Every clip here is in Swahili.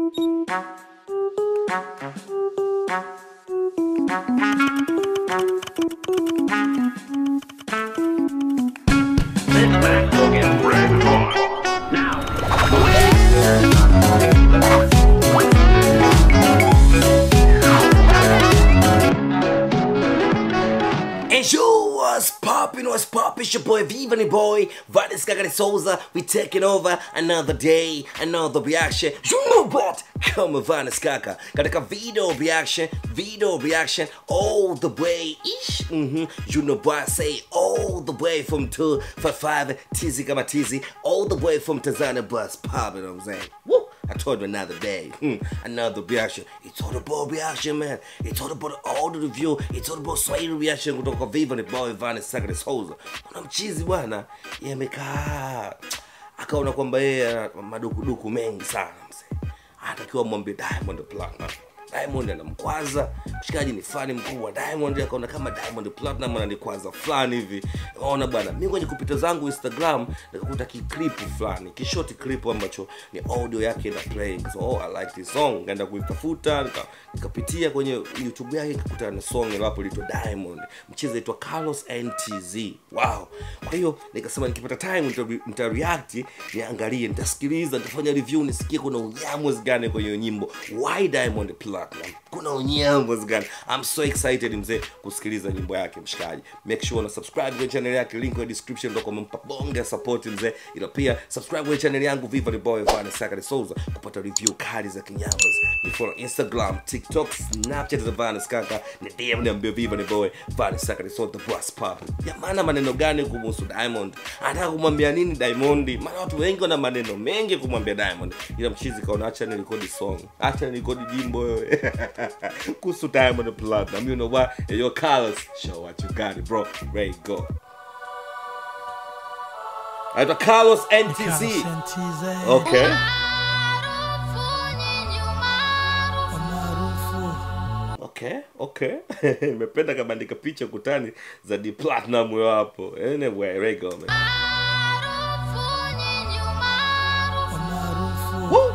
This match will get red hot. Now. And you was popping, was popping, it's your boy Viva the boy, Valis Kagari Souza. We taking over another day, another reaction. You know what? Kama Vanis Kaka. Katika video reaction, video reaction, all the way. Ish. Mm-hmm. You know what I say? All the way from 255 Tizi Kama Tizi, all the way from Tanzania bus. Popping, you know what I'm saying? Woo! I told you another day, hmm, another reaction. It's all about reaction, man. It's all about all the review. It's all about Swahili reaction kutoka Viva ni boy Vanessa Sakari Souza. Kuna mchizi bwana, yeye amekaa akaona kwamba yeye ana madukuduku mengi sana mzee. Anatakiwa mwambie Diamond Platinum. Diamond anamkwaza mshikaji, ni fani mkubwa. Diamond akaona kama Diamond Platinum ananikwaza fulani hivi. Ona bwana, mimi kwenye kupita zangu Instagram nikakuta kiklipu fulani, kishoti clip ambacho ni audio yake ina play. So, oh, I like this song. Kaenda kuitafuta nika- nikapitia kwenye YouTube yake nikakutana na song ilapo lito Diamond, mchezo aitwa Carlos NTZ. Wow. Kwa hiyo nikasema nikipata time nita- nita react, niangalie, nitasikiliza, nitafanya review, nisikie kuna unyamwezi gani kwenye hiyo nyimbo. Why Diamond Platinum? Kuna unyamwezi gani? I'm so excited mzee kusikiliza nyimbo yake mshikaji. Make sure una subscribe kwenye channel yake, link kwenye description ndio kumpa bonge support mzee. Ila pia subscribe kwenye channel yangu Viva the Boy Vanessa Sakari Souza kupata review kali za kinyamwezi. Ni follow Instagram, TikTok, Snapchat za Vanessa Kaka, ni DM niambie Viva the Boy Vanessa Sakari Souza the boss pop. Jamani maneno gani kumhusu Diamond? Anataka kumwambia nini Diamond? Maana watu wengi wana maneno mengi kumwambia Diamond. Ila mchizi kaona acha nirekodi song. Acha nirekodi jimbo wewe. Kuhusu Diamond Platinum. You know what? Hey, yo Carlos, show what you got it, bro. Ready go. Aitwa Carlos NTZ. Okay. Okay, okay. Nimependa kabandika picha kutani za D Platinum huyo hapo. Anyway, there you go, man. Woo!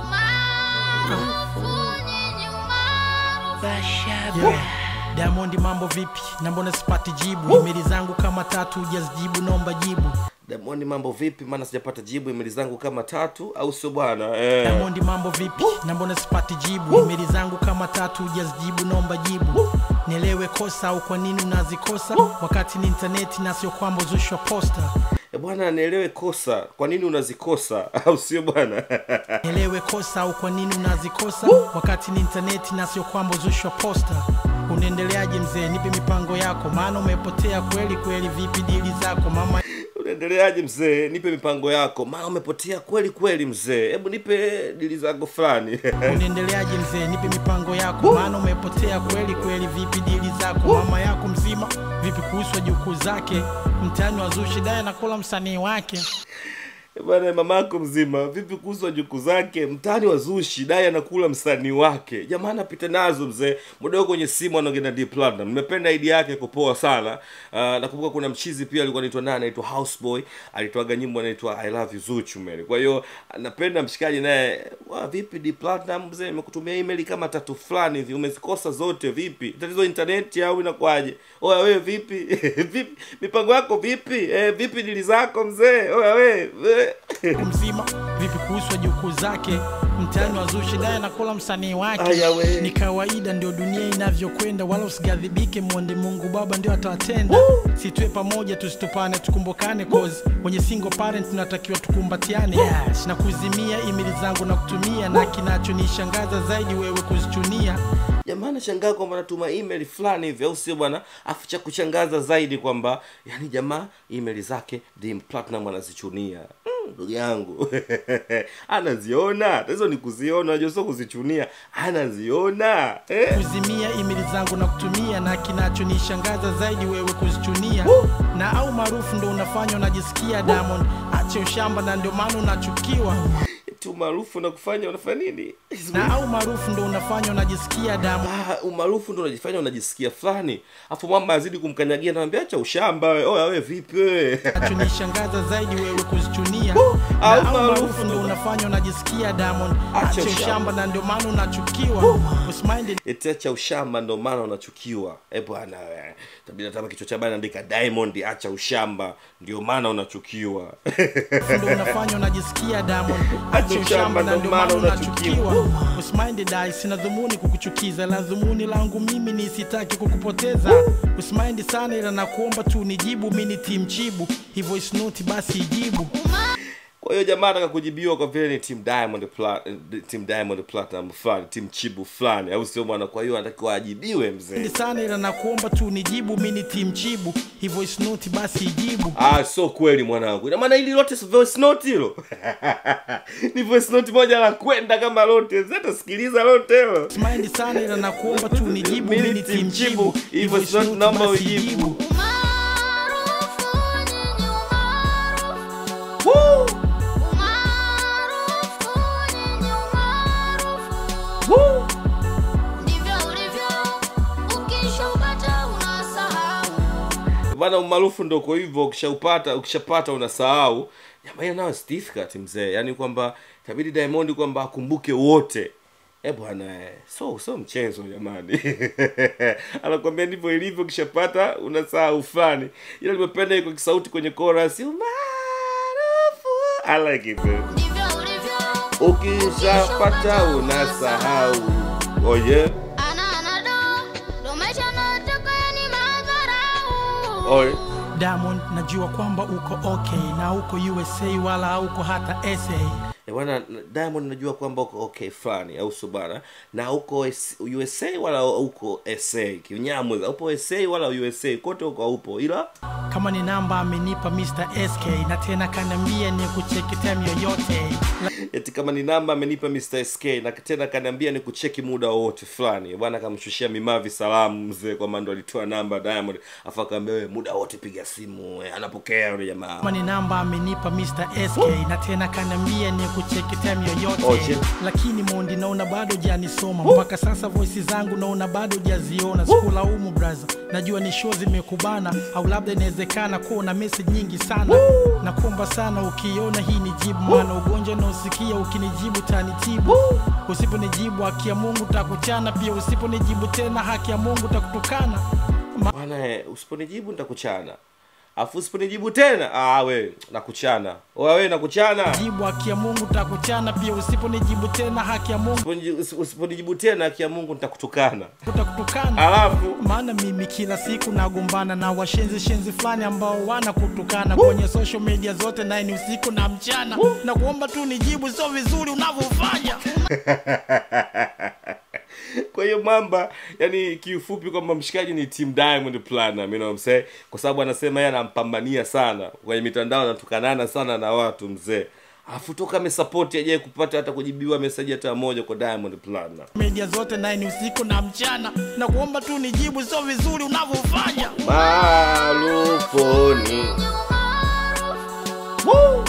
Yeah. Diamond mambo vipi? Na mbona sipati jibu? Emaili zangu kama tatu hujazijibu, naomba jibu. Diamond mambo vipi? Maana sijapata jibu emaili zangu kama tatu au sio bwana? Eh. Diamond mambo vipi? Na mbona sipati jibu? Emaili zangu kama tatu hujazijibu, naomba jibu. Nielewe kosa au kwa nini unazikosa wakati ni intaneti na sio kwamba uzushwa posta. Eh, bwana nielewe kosa. Kwa nini unazikosa? Au sio bwana? Nielewe kosa au kwa nini unazikosa wakati ni intaneti na sio kwamba uzushwa posta. Unaendeleaje mzee? Nipe mipango yako, maana umepotea kweli kweli. Vipi dili zako mama? Unaendeleaje mzee? Nipe mipango yako. Maana umepotea kweli kweli mzee. Hebu nipe dili zako fulani. unaendeleaje mzee nipe mipango yako maana umepotea kweli kweli vipi dili zako mama yako mzima vipi kuhusu wajukuu zake mtani wa zushi daye anakula msanii wake Eh, Bwana mamako mzima, vipi kuhusu wajukuu zake? Mtani wa Zushi dai anakula msanii wake. Jamaa anapita nazo mzee. Muda huo kwenye simu anaongea na D Platinum. Nimependa idea yake kupoa sana. Uh, nakumbuka kuna mchizi pia alikuwa anaitwa nani anaitwa Houseboy, alitoaga nyimbo anaitwa I love you Zuchu man. Kwa hiyo napenda mshikaji naye, wa vipi D Platinum mzee, nimekutumia email kama tatu fulani hivi, umezikosa zote vipi? Tatizo internet au inakuwaje? Oya wewe vipi? vipi? Mipango yako vipi? Eh, vipi dili zako mzee? Oya wewe. Eh. mzima vipi kuhusu wajukuu zake mtani wa zushi daye anakula msanii wake Aya we. ni kawaida ndio dunia inavyokwenda wala usigadhibike mwonde mungu baba ndio atawatenda situe pamoja tusitopane tukumbukane cause wenye single parent tunatakiwa tukumbatiane yes. na kuzimia imili zangu na kutumia na kinachonishangaza zaidi wewe kuzichunia jamaa anashangaa kwamba natuma email fulani hivi au sio bwana afu cha kushangaza zaidi kwamba yani jamaa email zake Dim Platinum anazichunia Mm, ndugu yangu anaziona tatizo ni kuziona unajua sio kuzichunia anaziona eh? kuzimia imili zangu na kutumia na kinachonishangaza zaidi wewe kuzichunia na au maarufu ndo unafanya unajisikia diamond ache ushamba na ndio maana unachukiwa eti umaarufu unakufanya unafanya nini na au maarufu ndo unafanya unajisikia damu Ah, umaarufu ndo unajifanya unajisikia fulani afu mwamba azidi kumkanyagia naambia acha ushamba we oya we vipi we chunishangaza zaidi wewe kuzichunia au na au maarufu maarufu ndo unafanya unajisikia diamond Acha acha ushamba. ushamba na ndio maana unachukiwa usimind eti acha ushamba ndo maana unachukiwa e bwana we tabidi natama kichwa cha bana andika diamond acha ushamba ndio maana unachukiwa ndo unafanya unajisikia diamond Acha acha ushamba, ushamba na ndo ndio maana maana unachukiwa. unachukiwa usimind dai sina dhumuni kukuchukiza la dhumuni langu mimi ni sitaki kukupoteza usimind sana ila nakuomba tu nijibu mi ni timchibu hivyo isnoti basi ijibu kwa hiyo jamaa ataka kujibiwa kwa vile ni team diamond Pla- eh, team diamond platinum fulani team chibu fulani au sio bwana kwa hiyo anatakiwa ajibiwe mzee Ni sana ila nakuomba tu nijibu mi ni timchibu hivyo isnoti basi ijibu ah sio kweli mwanangu ina maana hili lote si voice note hilo ni voice note moja la kwenda kama lote zata sikiliza lote hilo Mind sana ila nakuomba tu nijibu Mimi mimi ni team team Chibu, Chibu hivyo hivyo sio isnoti naomba basi ujibu. jibu. Umaarufu nyinyi umaarufu, Woo! umaarufu nyinyi umaarufu, Woo! ndivyo ulivyo, ukishaupata unasahau. bana umaarufu ndo kwa hivyo ukishaupata ukishapata unasahau jamaa hiyo nayo is difficult mzee yaani kwamba itabidi diamond kwamba akumbuke wote e bwana eh, so so mchezo jamani anakwambia ndivyo ilivyo ukishapata unasahau fulani ila nimependa iko kisauti kwenye chorus umaarufu i like it man. Ndivyo ulivyo, ukishapata unasahau oh yeah ana anado, ndo maisha nataka ni madharau. oh yeah. Diamond najua kwamba uko okay na uko USA wala hauko hata SA Eh, bwana diamond najua kwamba uko okay fulani au sio bana na uko S- usa wala uko sa kinyamweza upo sa wala usa kote uko upo ila kama ni namba amenipa Mr. SK na tena kaniambia ni kucheki time yoyote eti kama ni namba amenipa mr sk na tena kaniambia ni kucheki muda wowote fulani bwana akamshushia mimavi salamu mzee kwamba ndo alitoa namba diamond afu akaambia wewe muda wote piga simu eh, anapokea yule jamaa kama ni namba amenipa Mr. SK na tena kaniambia ni kucheki time yoyote Oh, shit. lakini mondi naona bado janisoma mpaka sasa voisi zangu naona bado jaziona sikulaumu braza najua ni show zimekubana au labda inawezekana kuwa na message nyingi sana nakuomba sana ukiona hii ni jibu maana ugonjwa naosikia ukinijibu tanitibu usiponijibu haki ya mungu takuchana pia usiponijibu tena haki ya mungu takutukana bwana eh, usiponijibu nitakuchana afu usiponijibu tena ah we nakuchana oya we nakuchana jibu haki ya mungu takuchana pia usiponijibu tena haki ya mungu Usiponijibu- usi- usiponijibu tena haki ya mungu nitakutukana takutukana alafu maana mimi kila siku nagombana na washenzi shenzi fulani ambao wana kutukana kwenye social media zote naye ni usiku na mchana na kuomba tu nijibu sio vizuri unavyofanya kwa hiyo mamba yani kiufupi kwamba mshikaji ni team diamond platinum you know what I'm saying? kwa sababu anasema yeye anampambania sana kwenye mitandao anatukanana sana na watu mzee afu toka amesapoti ajaye kupata hata kujibiwa mesaji hata moja kwa diamond platinum media zote naye ni usiku na mchana na kuomba tu nijibu sio vizuri unavyofanya marufuni Umaarufu,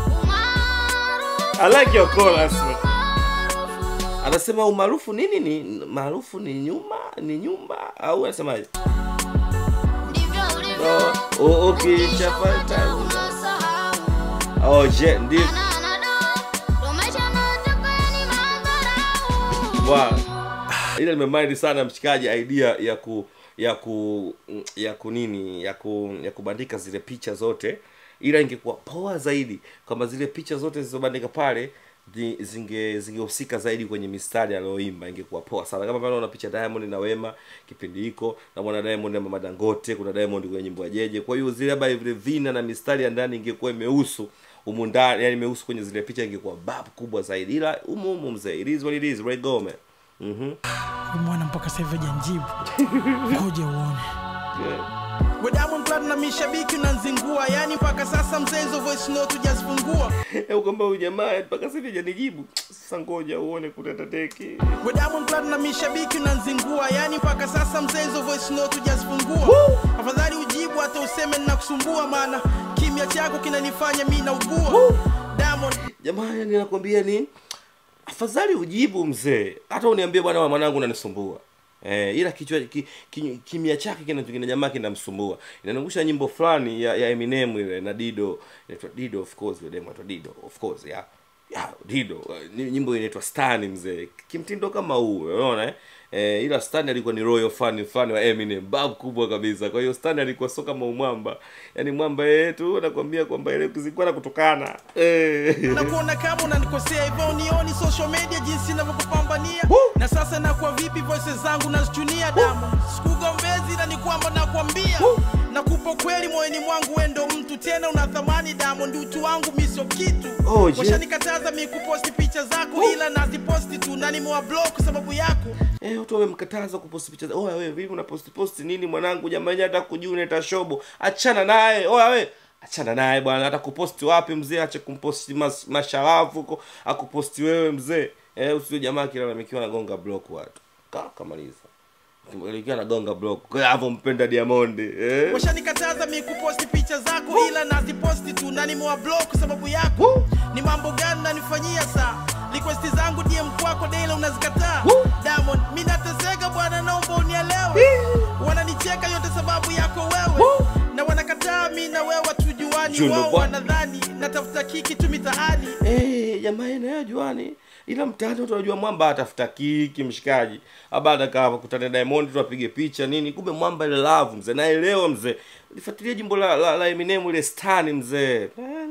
I like your chorus, man. anasema umaarufu nini ni maarufu ni nyuma ni nyumba au anasemaje ndivyo ulivyo, Oh, oh, ukishapata unasahau. oh je ndio Ana anado, ndo maisha nataka ni madharau. bwana ile nimemind sana mshikaji idea ya ku ya ku ya ku nini ya ku ya kubandika zile picha zote ila ingekuwa poa zaidi kwamba zile picha zote zilizobandika pale zi- zinge zingehusika zaidi kwenye mistari aliyoimba ingekuwa poa sana kama pale una picha Diamond na Wema kipindi hiko na mwana Diamond na Mama Dangote kuna Diamond kwenye nyimbo ya Jeje kwa hiyo zile labda vile vina na mistari ya ndani ingekuwa imehusu humu ndani yani imehusu kwenye zile picha ingekuwa bab kubwa zaidi ila humu humu mzee it is what it is right go man mhm Huyu mwana mpaka sasa hivi hajanjibu ngoja uone yeah. We Diamond Platinum mishabiki unanzingua yani mpaka sasa mzee hizo voice note hujazifungua Eh, kwamba huyu jamaa mpaka sasa hivi hajanijibu sasa ngoja uone kuleta teki We Diamond Platinum mishabiki unanzingua yani mpaka sasa mzee hizo voice note hujazifungua afadhali ujibu hata useme ninakusumbua maana kimya chako kinanifanya mi naugua Diamond jamani nakwambia ni afadhali ujibu mzee hata uniambie bwana wa mwanangu unanisumbua Eh, ila kichwa ki, ki, kimya chake kina kina jamaa kinamsumbua inanangusha nyimbo fulani ya, ya Eminem ile na Dido inaitwa Dido of course ile demo inaitwa Dido of course ya ya Dido Ni- nyimbo inaitwa Stan mzee kimtindo kama huu unaona eh? Eh, ila Stan alikuwa ni royal fan fan wa Eminem bab kubwa kabisa kwa hiyo Stan alikuwa sio kama umwamba yani mwamba yetu nakwambia kwamba ile kuzikuwa na kutokana eh. na kuona kama unanikosea hivyo unioni social media jinsi inavyokupambania na sasa nakuwa vipi voices zangu nazichunia damu sikugombezi na ni kwamba nakwambia nakupa kweli moyoni mwangu wendo mtu tena una thamani Diamond utu wangu mi sio kitu Oh, je. washanikataza mi kuposti picha zako ila naziposti tu na nimewablock sababu yako Eh, watu wamemkataza kuposti picha. za- Oya wewe vipi unaposti posti nini mwanangu jamani hata kujua unaita shobo. Achana naye. Oya wewe achana naye bwana hata kuposti wapi mzee ache kumposti mas, masharafu huko akuposti wewe mzee. Eh usio jamaa kilalamikiwa anagonga block watu. Ka kamaliza. Kilalamikiwa anagonga block. Kwa hiyo hapo mpenda Diamond. Eh. washanikataza mi kuposti picha zako ila naziposti tu na nimewablock sababu yako ni mambo gani nanifanyia saa requesti zangu dm kwako daila unazikataa diamond mi nateseka bwana naomba unielewe wananicheka yote sababu yako wewe na wanakataa mi na wewe tujuani Juno wao bwana. wanadhani natafuta kiki tu mitaani Eh, jamaa nayo juani. Ila mtaani watu wanajua mwamba atafuta kiki mshikaji. Abada kama kutana Diamond tu apige picha nini. Kumbe mwamba ile love mzee. Naelewa mzee. Ulifuatilia jimbo la, la, la Eminem ile Stan mzee.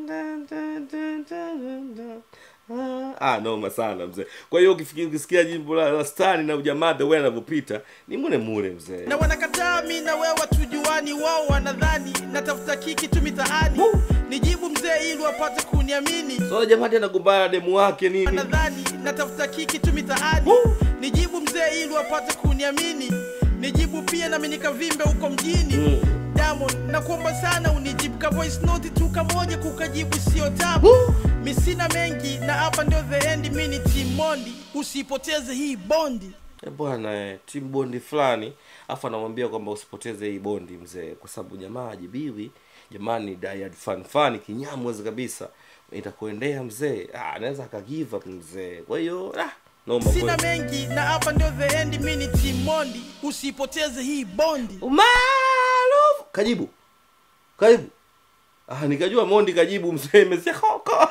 Ah, noma sana mzee. Kwa hiyo ukifikia ukisikia jimbo la, la Stan na ujamaa the way anavyopita, ni mune mule mzee. na wanakataa mi na wewe tujuani wao wanadhani natafuta kiki tu mitaani nijibu mzee ili wapate kuniamini So jamaa tena anagombana na demu wake nini? nadhani natafuta kiki tu mitaani nijibu mzee ili wapate kuniamini nijibu pia nami nikavimbe huko mjini Diamond nakuomba sana unijibu ka voice note tu kamoja kukajibu sio tabu mi sina mengi na hapa ndio the end mi ni Team Mondi usipoteze hii bondi Eh, bwana eh, team bondi fulani afu anamwambia kwamba usipoteze hii bondi mzee kwa sababu jamaa ajibiwi jamani diad fan fan kinyamwezi kabisa itakuendea mzee ah, anaweza akagive up mzee kwa hiyo ah, noma sina kweli. mengi na hapa ndio the end mi ni Team Mondi usipoteze hii bondi umaarufu kajibu karibu ah, nikajua mondi kajibu mzee mesia koko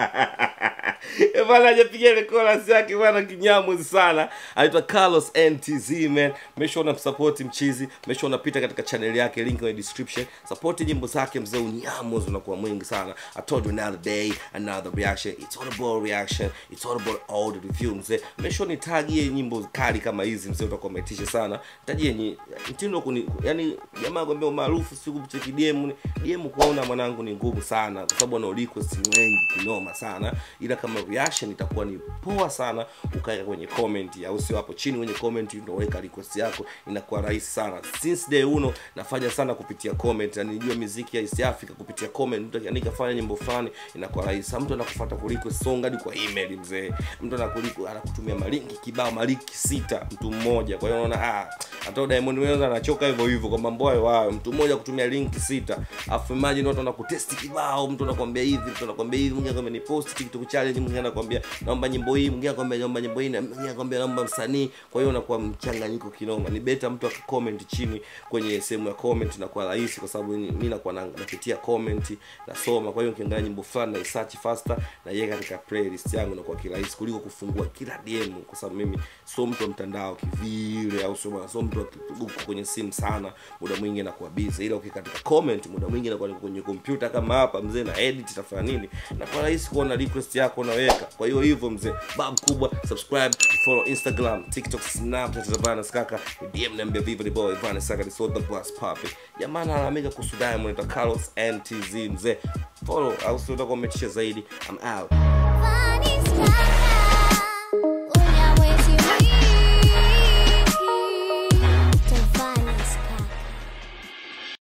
Eh, bwana hajapiga ile chorus yake bwana kinyamwezi sana anaitwa carlos ntz man make sure unamsupport mchizi make sure unapita katika channel yake link kwenye description support nyimbo zake mzee unyamwezi unakuwa mwingi sana i told you another day another reaction it's all about reaction it's all about all the review mzee make sure nitagie nyimbo kali kama hizi mzee utakuwa umetisha sana tajie nyi mtindo kuni yani jamaa kwambia umaarufu siku kucheki dm dm kuona mwanangu ni ngumu sana kwa sababu ana request ni wengi kinoma sana ila kama reaction itakuwa ni poa sana ukaweka kwenye comment au sio hapo chini kwenye comment ndio weka request yako inakuwa rahisi sana since day uno nafanya sana kupitia comment na nilijua muziki ya East Africa kupitia comment mtu akiandika fanya nyimbo fulani inakuwa rahisi mtu anakufuata kuliko song hadi kwa email mzee mtu anakuliko anakutumia malinki kibao malinki sita mtu mmoja kwa hiyo unaona ah hata Diamond Wenza anachoka hivyo hivyo kwa mambo hayo hayo mtu mmoja kutumia linki sita afu imagine watu wanakutesti kibao mtu anakwambia hivi mtu anakwambia hivi mwingine anakwambia ni post TikTok challenge mwingine anakwambia naomba nyimbo hii mwingine anakwambia naomba nyimbo hii na mwingine anakwambia naomba msanii kwa hiyo unakuwa mchanganyiko kinoma ni beta mtu akicomment chini kwenye sehemu ya comment inakuwa rahisi kwa sababu ni- mimi nakuwa na- napitia comment nasoma kwa hiyo ukiangalia nyimbo fulani na search faster na yeye katika playlist yangu inakuwa kirahisi kuliko kufungua kila DM kwa sababu mimi sio mtu wa mtandao kivile au sio bwana, sio mtu wa uko kwenye simu sana muda mwingi nakuwa busy ila ukikaa katika comment muda mwingi nakuwa niko kwenye kompyuta kama hapa mzee na edit tafanya nini nakuwa rahisi kuona request yako unaweka kwa hiyo hivyo mzee bab kubwa subscribe follow instagram tiktok snapchat za Vanes kaka dm niambia viva the boy Vanes kaka the soul the boss papi jamaa analalamika kuhusu Diamond anaitwa Carlos NTZ mzee follow au sio utakuwa umetisha zaidi i'm out Funny style.